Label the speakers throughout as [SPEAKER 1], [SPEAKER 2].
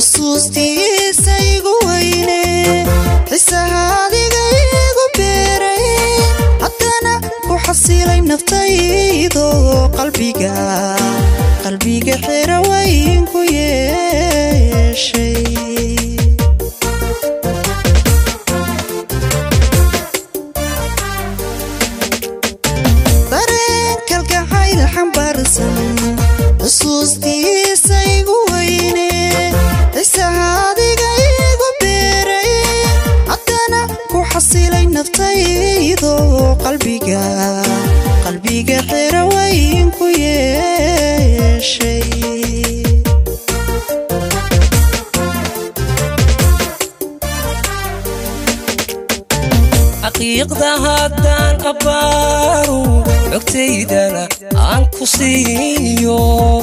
[SPEAKER 1] xusuustiisa igu weyne xisaha adiga igu beeray haddana ku xasilay naftaydo qalbiga qalbiga xira weyn ku yeeshay dareen kalgacayl xambaarsan xusuustiisa igu weyne xisaha adiga igu beeray haddana ku xasilay naftaydo qalbiga qalbiga xira weyn ku yeeshay
[SPEAKER 2] xaqiiqda haddaan abbaaru xogtaydana aan ku siiyo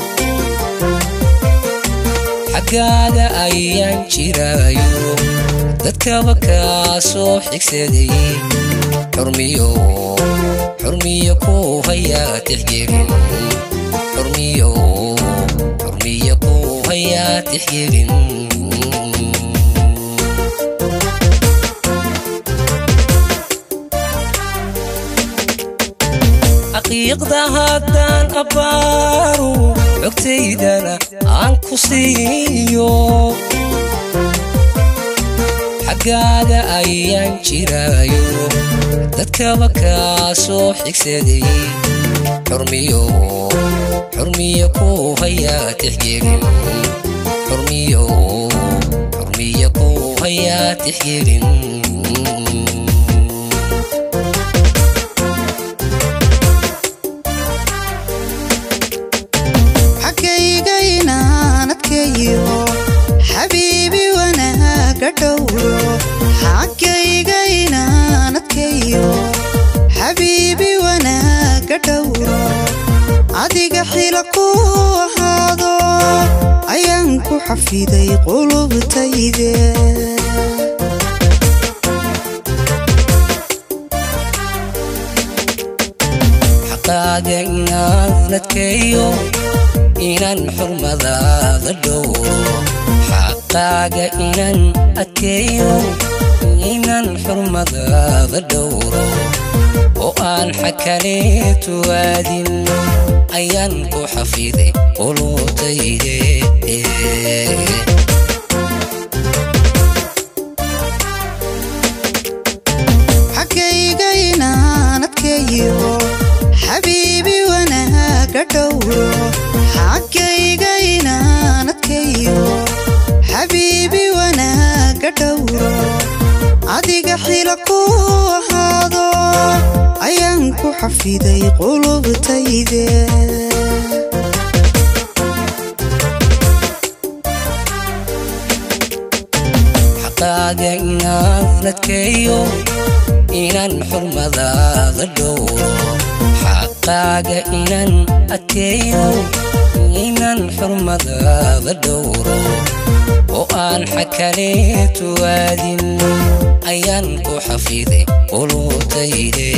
[SPEAKER 2] xaggaaga ayaan jiraayo dadkaba kaa soo xigsaday xurmiyo xurmiyo ku hayaa tixgelin xurmiyo xurmiyo ku hayaa tixgelin xaqiiqda haddaan abbaaru xogtaydana aan ku siiyo xaggaaga ayaan jiraayo dadkaba kaa soo xigsaday xurmiyo xurmiyo ku hayaa tixgelin xurmiyo xurmiyo ku hayaa tixgelin
[SPEAKER 1] xaggayga inaan adkeeyo xabiibi wanaaga dhowro xaggayga inaan adkeeyo xabiibi wanaaga dhowro adiga xila ku ahaado ayaan ku xafiday qulubtayde
[SPEAKER 2] xaqaaga inaan adkeeyo inaan xurmadaada dhowro xaqaaga inaan adkeeyo inaan xurmadaada dhowro oo aan xakaleetu aadin ayaan ku xafiday qulubtayde
[SPEAKER 1] xaggayga inaan adkeeyo xabiibi wanaaga dhowro xaggayga inaan adkeeyo xabiibi wanaaga dhowro adiga xila ku ahaado ayaan ku xafiday qulubtayde
[SPEAKER 2] xaqaaga inaan adkeeyo inaan xurmadaada dhowro xaqaaga inaan adkeeyo inaan xurmadaada dhowro oo aan xakaleetu aadin ayaan ku xafiday qulubtayde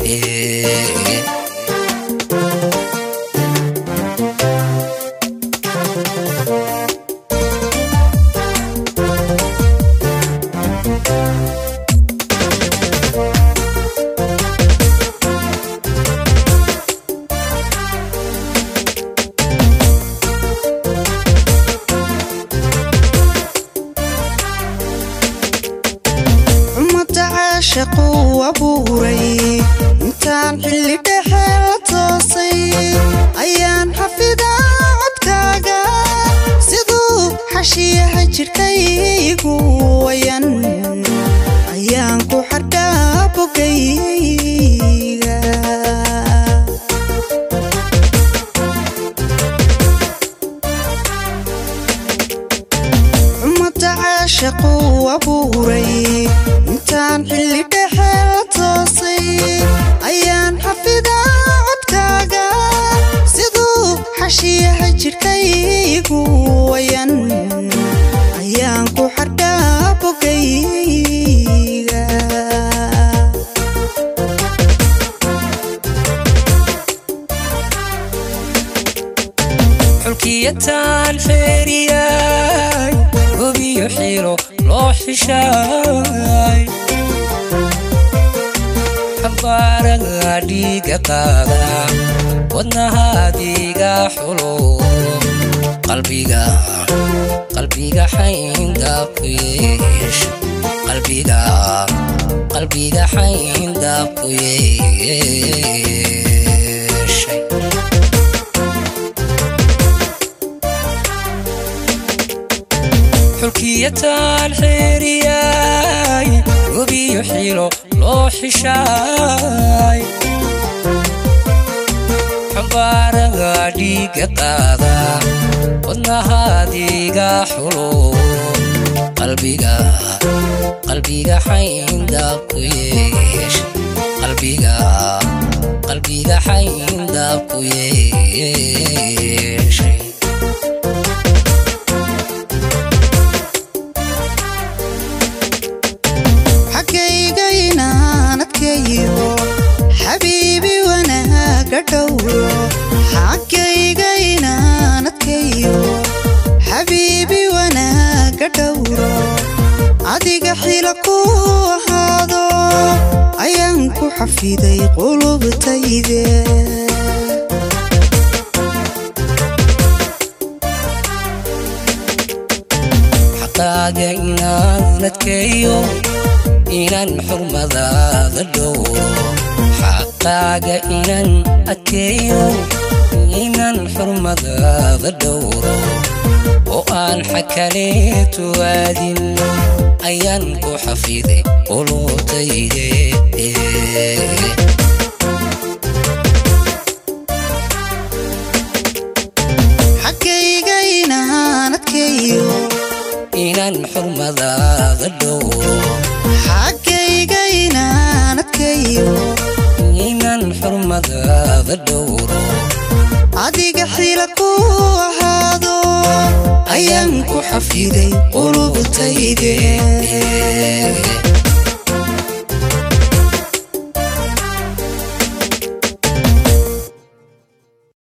[SPEAKER 1] ummadda caashaqu abuuray intaan xilli dhexe la toosay ayaan xafidaa codkaaga siduu xashiyaha jidhkaygu wayan ayaan ku xardhaa bogayga ummadda caashaqu abuuray intaan xilli dhexe la toosay ayaan xafidaa codkaaga siduu xashiyaha jidhkaygu wayan ayaan ku xardhaa bogayga
[SPEAKER 2] xulkiyataan xeeriyay xishaay xambaaraga dhiiga qaada wadnahaadiga xulo qalbiga qalbiga xayndaab ku yeesha qalbiga qalbiga xayndaab ku yeeshay xulkiyataan xeeriyaay gobiyo xilo loo xishaay xambaaraga dhiiga qaada wadnahaadiga xulo qalbiga qalbiga xayndaab ku yeesha qalbiga qalbiga xayndaab ku yeeshay
[SPEAKER 1] xaggayga inaan adkeeyo xabiibi wanaaga dhowro xaggayga inaan adkeeyo xabiibi wanaaga dhowro adiga xila ku ahaado ayaan ku xafiday qulubtayde
[SPEAKER 2] xaqaaga inaan adkeeyo inaan xurmadaada dhowro xaqaaga inaan adkeeyo inaan xurmadaada dhowro oo aan xakaleetu aadin ayaan ku xafiday qulubtayde
[SPEAKER 1] xaggayga inaan adkeeyo
[SPEAKER 2] inaan xurmadaada dhowro
[SPEAKER 1] xaggayga inaan adkeeyo
[SPEAKER 2] inaan xurmadaada dhowro
[SPEAKER 1] adiga xila ku ahaado ayaan ku xafiday qulubtayde